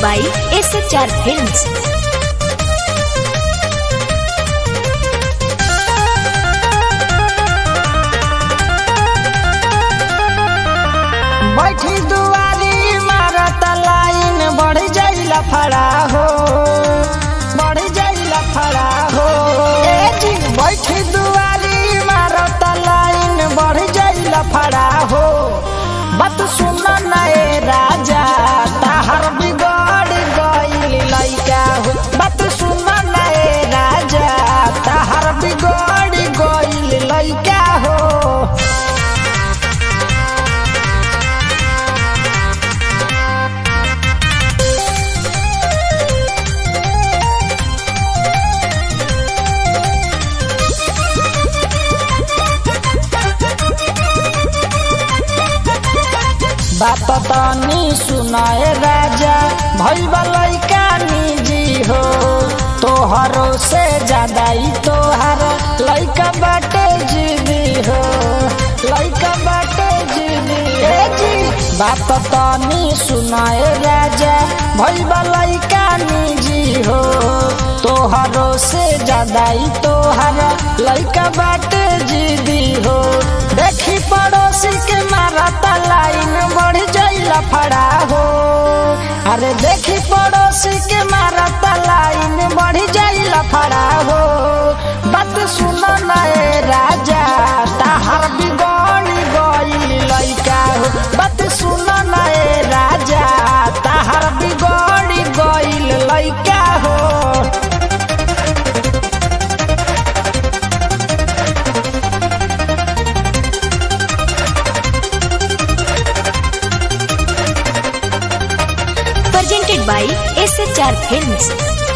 by SHR Films. बैठी दुआरी मारत लाइन बढ़ जाइला फड़ा हो बढ़ जाइला फड़ा हो ए जी बैठी दुआरी मारत लाइन बढ़ जाइला फड़ा हो बात सुन ना ए राजा ताहर बिगड़ गइल लइका हो बात सुन ना ए राजा ताहर बिगड़ गइल लइका हो बात तनी सुनाए राजा भैया लैका निजी हो तोहरो से ज्यादा ही तोहर लैका बाटे जीवी हो लैका बाटे जीवी ए जी बात तनी सुनाए राजा भैया लैका निजी हो तोहरो से ज्यादा ही तोहर लैका बाटे जीवी हो देखी पड़ोसी के मारता लाइन बढ़ जाइला फड़ा हो अरे देखी पड़ोसी के मारता लाइन बढ़ जाइला फड़ा हो बात सुन ना ए राजा ताहर बिगड़ गइल लइका हो बात सुन ना ए राजा ताहर बिगड़ गइल लइका हो Presented by SHR Films.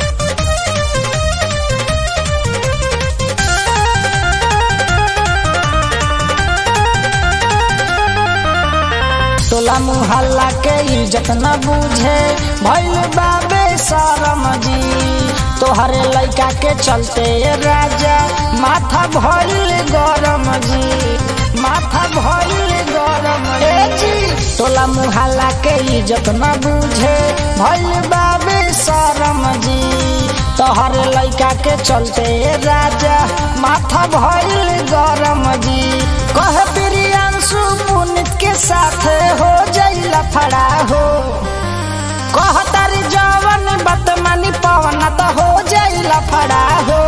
टोला मुहल्ला के इज्जत न बुझे भइल बाबे शरम जी तोहरे लइका के चलते राजा माथा भइल गरम जी माथा भइल गरम ए जी टोला मुहल्ला के इज्जत न बुझे भइल बाबे शरम जी तोहरे लइका के चलते राजा माथा भइल गरम जी कह प्रियांशु पुनित के साथ हो जाइला फड़ा हो कह तारी जवन बतमानी पवन त हो जाइला फड़ा हो